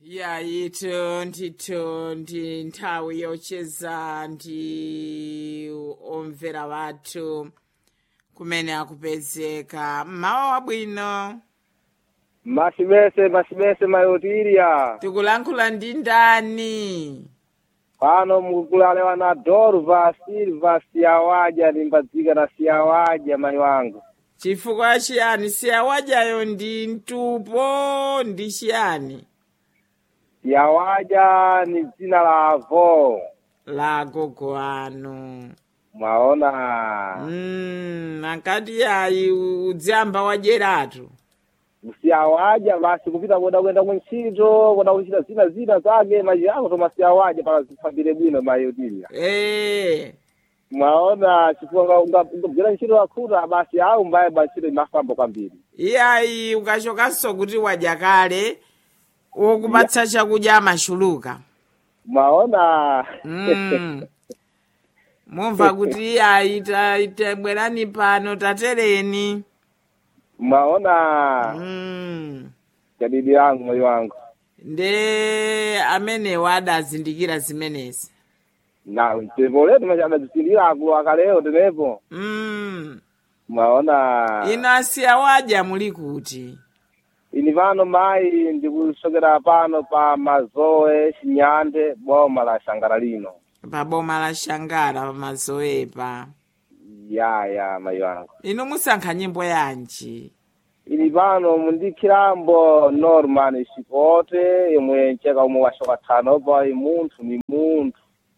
yayito ndito ndi nthawi yocheza ndi omvera wathu kumene akupezeka mmawa wabwino masibese masibese mayotirya tikulankhula ndi ndani pano mukulalewa na dorva silva siyawadya limbadzika na siyawadya mayi wangu chifukwa chiyani siyawadyayo ndi mtupo ndi chiyani siyawadya ni dzina la avo la gogo anu mwaona mm, ankati ayi udziyamba wadyeratu siyawadya basi kupita koda kuenda kuntchito koda kuchita zina zina zake maji ako toma siyawadya pala zifambire bwino mayotirya ee mwaona chifukwa ungabwera ntchito yakhuta basi awu mbaye ba ntchito imafamba kwambiri iyayi ukachokanso kuti wadya kale wokupatsa chakudya amachuluka mwaona mm. mumva kuti iyayi ta- tabwerani pano tatereni mwaona mm. kadidi yangu moyo wangu nde amenewo adazindikira zimenezi na tepo letu machadazisindira akulu akaleo tenepo mm. mwaona ino asiya wadya muli kuti ini pano mayi ndikusokera pano pa mazoe chinyande boma la shangara lino pa boma la shangara pamazoepa ya ya mayi wangu inu musankha nyimbo yanji ini pano mundikhirambo norman chipote imwe mcheka umwe washoka thano pa munthu ni munthu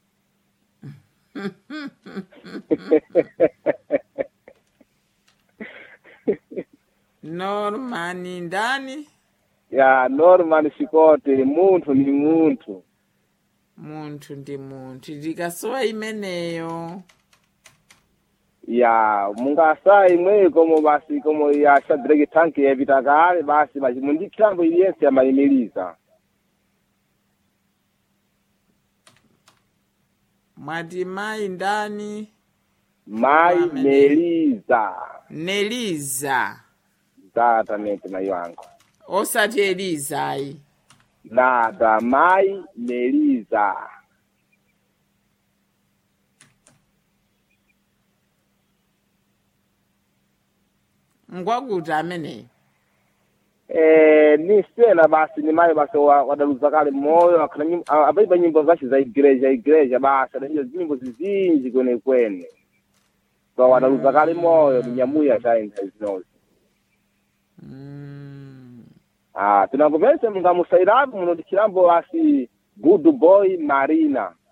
normani ndani ya norman chipote munthu ni munthu munthu ndi munthu ndikasowa imeneyo ya mungasa imweyo komo basi komo ya shadraki tanki yapita kale basi basi mundikhirambo iliyense yamayimiriza mwati mayi ndani mayi Amen. meliza neliza exatamente mayi wangu osati elizayi nada mayi meliza ngwakuti ameneyo Eh, ni sena basi ni mayi basi wa- wadaluza kale moyo akana nyim- a- apaipa nyimbo zace za igreja igreja basi adaiyo zinyimbo zizinji kwenekwene so wadaluza kale moyo ni nyamuya chaintha zinozi mm. ah tinangomese mungamusairapo munodikhirambo basi good boy marina